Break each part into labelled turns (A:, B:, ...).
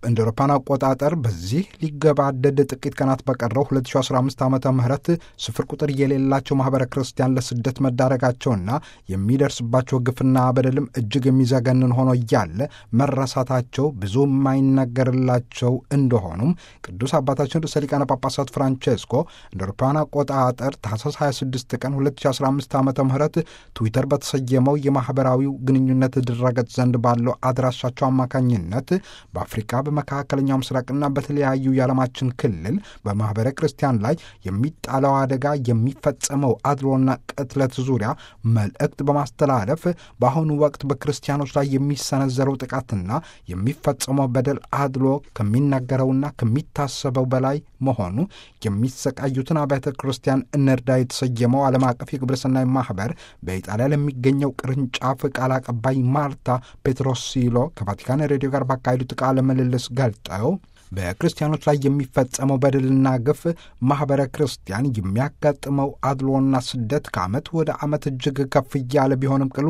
A: እንደ አውሮፓውያን አቆጣጠር በዚህ ሊገባደድ ጥቂት ቀናት በቀረው 2015 ዓ ም ስፍር ቁጥር የሌላቸው ማኅበረ ክርስቲያን ለስደት መዳረጋቸውና የሚደርስባቸው ግፍና በደልም እጅግ የሚዘገንን ሆኖ እያለ መረሳታቸው ብዙ የማይነገርላቸው እንደሆኑም ቅዱስ አባታችን ርዕሰ ሊቃነ ጳጳሳት ፍራንቼስኮ እንደ አውሮፓውያን አቆጣጠር ታኅሳስ 26 ቀን 2015 ዓ ም ትዊተር በተሰየመው የማኅበራዊው ግንኙነት ድረገጽ ዘንድ ባለው አድራሻቸው አማካኝነት በአፍሪካ በመካከለኛው ምስራቅና በተለያዩ የዓለማችን ክልል በማኅበረ ክርስቲያን ላይ የሚጣለው አደጋ የሚፈጸመው አድሎና ቅትለት ዙሪያ መልእክት በማስተላለፍ በአሁኑ ወቅት በክርስቲያኖች ላይ የሚሰነዘረው ጥቃትና የሚፈጸመው በደል አድሎ ከሚናገረውና ከሚታሰበው በላይ መሆኑ የሚሰቃዩትን አብያተ ክርስቲያን እንርዳ የተሰየመው ዓለም አቀፍ የግብረሰናይ ማኅበር በኢጣሊያ ለሚገኘው ቅርንጫፍ ቃል አቀባይ ማርታ ፔትሮሲሎ ከቫቲካን ሬዲዮ ጋር ባካሄዱት ቃለ ምልልስ ገልጠው በክርስቲያኖች ላይ የሚፈጸመው በደልና ግፍ ማኅበረ ክርስቲያን የሚያጋጥመው አድሎና ስደት ከዓመት ወደ ዓመት እጅግ ከፍ እያለ ቢሆንም ቅሉ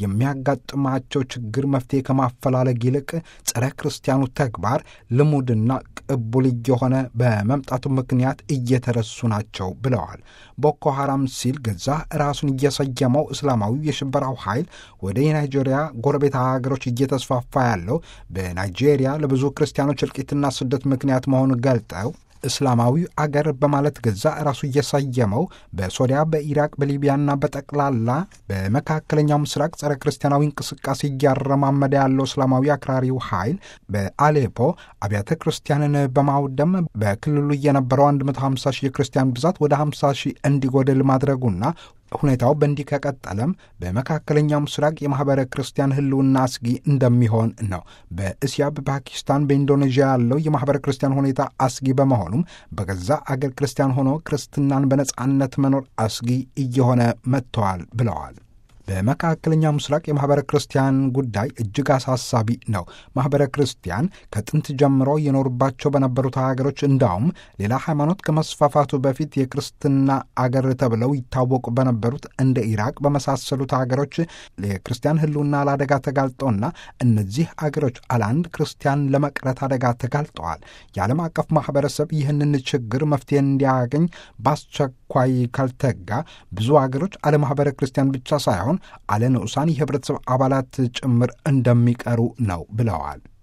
A: የሚያጋጥማቸው ችግር መፍትሄ ከማፈላለግ ይልቅ ጸረ ክርስቲያኑ ተግባር ልሙድና ቅቡል እየሆነ በመምጣቱ ምክንያት እየተረሱ ናቸው ብለዋል። ቦኮ ሐራም ሲል ገዛ ራሱን እየሰየመው እስላማዊ የሽበራው ኃይል ወደ የናይጄሪያ ጎረቤት ሀገሮች እየተስፋፋ ያለው በናይጄሪያ ለብዙ ክርስቲያኖች እልቂትና ስደት ምክንያት መሆኑን ገልጠው እስላማዊ አገር በማለት ገዛ ራሱ እየሰየመው በሶሪያ፣ በኢራቅ፣ በሊቢያና በጠቅላላ በመካከለኛው ምስራቅ ጸረ ክርስቲያናዊ እንቅስቃሴ እያረማመደ ያለው እስላማዊ አክራሪው ኃይል በአሌፖ አብያተ ክርስቲያንን በማውደም በክልሉ የነበረው 150 ሺህ የክርስቲያን ብዛት ወደ 50 ሺህ እንዲጎድል ማድረጉና ሁኔታው በእንዲህ ከቀጠለም በመካከለኛው ምስራቅ የማኅበረ ክርስቲያን ሕልውና አስጊ እንደሚሆን ነው። በእስያ፣ በፓኪስታን፣ በኢንዶኔዥያ ያለው የማኅበረ ክርስቲያን ሁኔታ አስጊ በመሆኑም በገዛ አገር ክርስቲያን ሆኖ ክርስትናን በነጻነት መኖር አስጊ እየሆነ መጥተዋል ብለዋል። በመካከለኛው ምስራቅ የማኅበረ ክርስቲያን ጉዳይ እጅግ አሳሳቢ ነው። ማኅበረ ክርስቲያን ከጥንት ጀምሮ የኖሩባቸው በነበሩት ሀገሮች እንዳውም ሌላ ሃይማኖት ከመስፋፋቱ በፊት የክርስትና አገር ተብለው ይታወቁ በነበሩት እንደ ኢራቅ በመሳሰሉት ሀገሮች የክርስቲያን ሕልውና ለአደጋ ተጋልጠውና እነዚህ አገሮች አለአንድ ክርስቲያን ለመቅረት አደጋ ተጋልጠዋል። የዓለም አቀፍ ማኅበረሰብ ይህንን ችግር መፍትሄ እንዲያገኝ በአስቸኳይ ካልተጋ ብዙ አገሮች አለ ማኅበረ ክርስቲያን ብቻ ሳይሆን አለ ንዑሳን የህብረተሰብ አባላት ጭምር እንደሚቀሩ ነው ብለዋል።